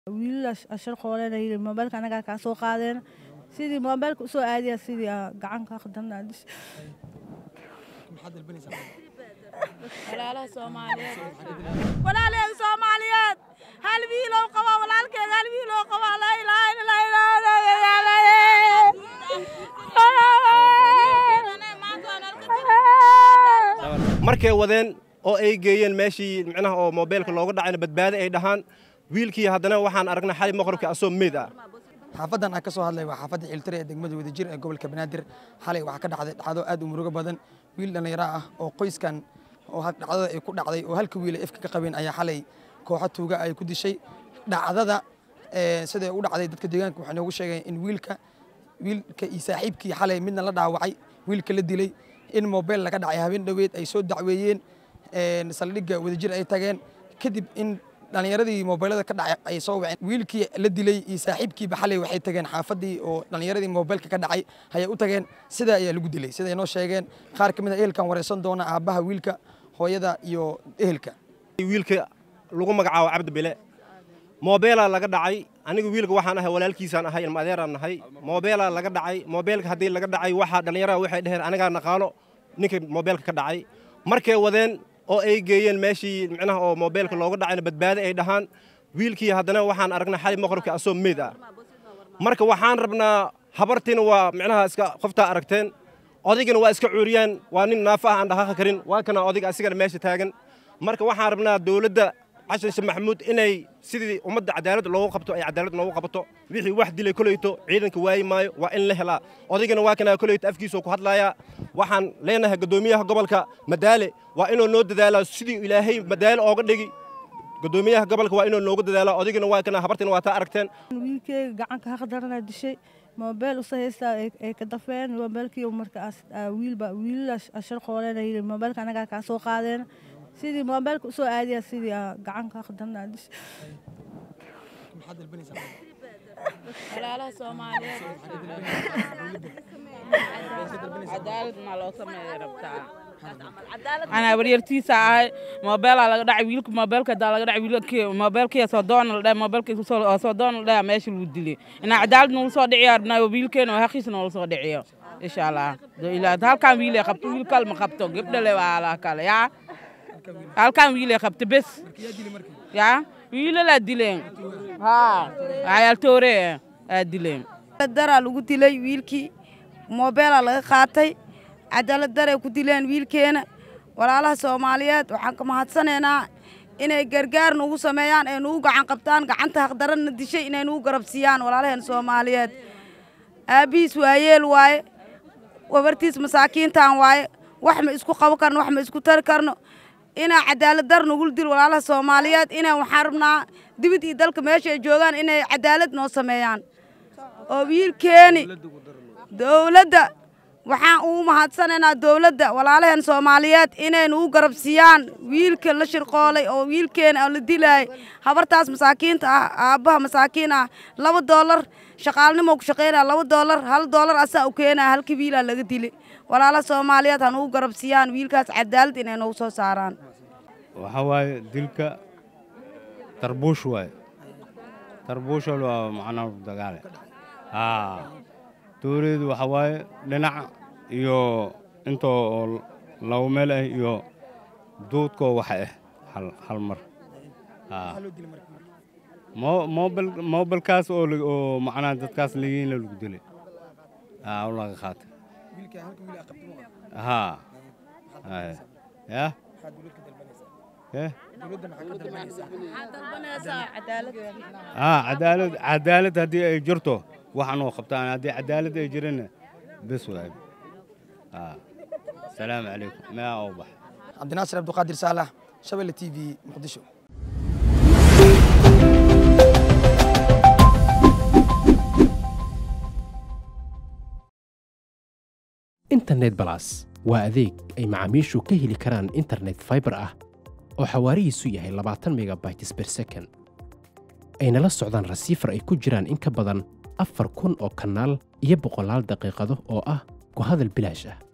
wiilal ashar qoolena yidhi moobeelka anagaa kaa soo qaadeen sidii moobeelka usoo aadiya sidii aa gacan ka khadana dhish walaalaha soomaaliyeed walaalaheen soomaaliyeed hal wiilow qaba walaalkeed hal wiilow qaba laa ilaaha markay wadeen oo ay geeyeen meeshii micnaha oo moobeelka looga dhacayna badbaado ay dhahaan wiilkii haddana waxaan aragnay xali maqribka asoo meyd ah xaafadan aan ka soo hadlay waa xaafadda xiltire ee degmada wadajir ee gobolka banaadir xalay waxaa ka dhacday dhacdo aad u murugo badan wiil dhallinyaro ah oo qoyskan oo dhacdada ay ku dhacday oo halka wiil ay efka ka qabeen ayaa xalay kooxo tuuga ay ku dishay dhacdada siday u dhacday dadka deegaanka waxay noogu sheegeen in wiilka wiilka iyo saaxiibkii xalay midna la dhaawacay wiilka la dilay in moobeel laga dhacay habeen dhoweed ay soo dacweeyeen saldhigga wadajir ay tageen kadib in dhallinyaradii moobeelada ka dhacay ay soo waceen wiilkii la dilay iyo saaxiibkiiba xalay waxay tageen xaafaddii oo dhallinyaradii moobeelka ka dhacay ayay u tageen sidaa ayaa lagu dilay siday noo sheegeen qaar ka mid a ehelkan wareysan doona aabbaha wiilka hooyada iyo ehelka wiilka lagu magacaabo cabdi bile moobeelaa laga dhacay aniga wiilka waxaan ahay walaalkiisaan ahay ilma adeeraan nahay moobeelaa laga dhacay moobeelka haddii laga dhacay waxaa dhallinyarada waxay dheheen anigaa naqaano ninka moobeelka ka dhacay markay wadeen oo ay geeyeen meeshii micnaha oo moobeelka looga dhacayna badbaado ay dhahaan wiilkii haddana waxaan aragnay xali maqribka asoo meyd ah marka waxaan rabnaa habartiina waa micnaha iska qoftaa aragteen odaygana waa iska cuuriyaan waa nin naafa ah aan dhaqaaqi karin waa kana odayga asigana meesha taagan marka waxaan rabnaa dowladda xasan sheekh maxamuud inay sidii ummadda cadaalad loogu qabto ay cadaalad noogu qabato wixii wax dilay koleyto ciidanka waayi maayo waa in la helaa odaygana waa kana koleyto afkiisoo ku hadlayaa waxaan leenahay guddoomiyaha gobolka madaale waa inuu noo dadaalaa sidii ilaahay madaale ooga dhigi guddoomiyaha gobolka waa inuu noogu dadaalaa odaygana waa kana habartina waa taa aragteen wiilkeyga gacanka haqdarana dishay moobeel usa haystaa ay ka dafeen moobeelkii markaas wiilba wiilal ashar qoolena yidhi moobeelka anagaa kaa soo qaadeen sidii moobeelka usoo aadiya sidii aa gacan ka khadana dhish walaalaha soomaaliyeed cadaaladna loo sameeya rabtaa anaa waryartiisa ahay moobeelaa laga dhacay wiilka moobeelka hadaa laga dhacay wiilkii moobeelkii soo doona la dhahay moobeelkii soo doona la dhahay meesha lagu dilay inaa cadaalad noola soo dhiciyo arnaa wiilkeena haqiisa noola soo dhiciyo insha allah ilaa halkaan wiilee qabto wiil kale ma qabto gabdhale waa ala kale yaa halkaan wiilee qabto bes yaa wiilalaa dileen haa cayaaltoore aa dileen daraa lagu dilay wiilkii moobeelaa laga qaatay cadaalad daray ku dileen wiilkeena walaalaha soomaaliyeed waxaan ka mahadsanaynaa inay gargaar nugu sameeyaan ay nugu gacan qabtaan gacanta haqdaranna dishay inay nugu garabsiiyaan walaalaheen soomaaliyeed aabbihiis waayeel waaye wabartiis masaakiintaan waaye wax ma isku qaban karno wax ma isku tari karno inaa cadaalad dar nugul dil walaalaha soomaaliyeed inay waxaan rabnaa dibid iyo dalka meesha ay joogaan inay cadaalad noo sameeyaan oo wiilkeeni dowladda waxaan ugu mahadsanaynaa dowladda walaalaheen soomaaliyeed inay nugu garabsiiyaan wiilka la shirqoolay oo wiilkeena oo la dilaayay habartaas masaakiinta ah aabbaha masaakiin ah laba doolar shaqaalnimo ku shaqaynaya laba doolar hal doolar asaa u keenaya halkii wiilaa laga dilay walaalaha soomaaliyeed ha nugu garabsiiyaan wiilkaas cadaalad inay noogu soo saaraan waxaa waaye dilka tarbuush waaye tarbuushal waa macnaa dagaale haa dowladeedu waxaa waaye dhinac iyo intoo laba meel ah iyo duudkoo waxa ah hal hal mar haa moobel moobelkaas oo oo macnaa dadkaas lagiinla lagu dilay haa u laga qaatay haa ya haa cadaalad cadaalad haddii ay jirto waxanoo qabtaan haddii cadaalad ay jirana bes waay haa asalaamu calaykum maa oo bax cabdinaasir abduqaadir saalax shabelle t v muqdisho internet balas waa adeeg ay macaamiishu ka heli karaan internet faibar ah oo xawaarihiisu yahay labaatan megabytes ber second ayna la socdaan rasiifar ay ku jiraan in ka badan afar kun oo kanaal iyo boqolaal daqiiqado oo ah ku hadal bilaash ah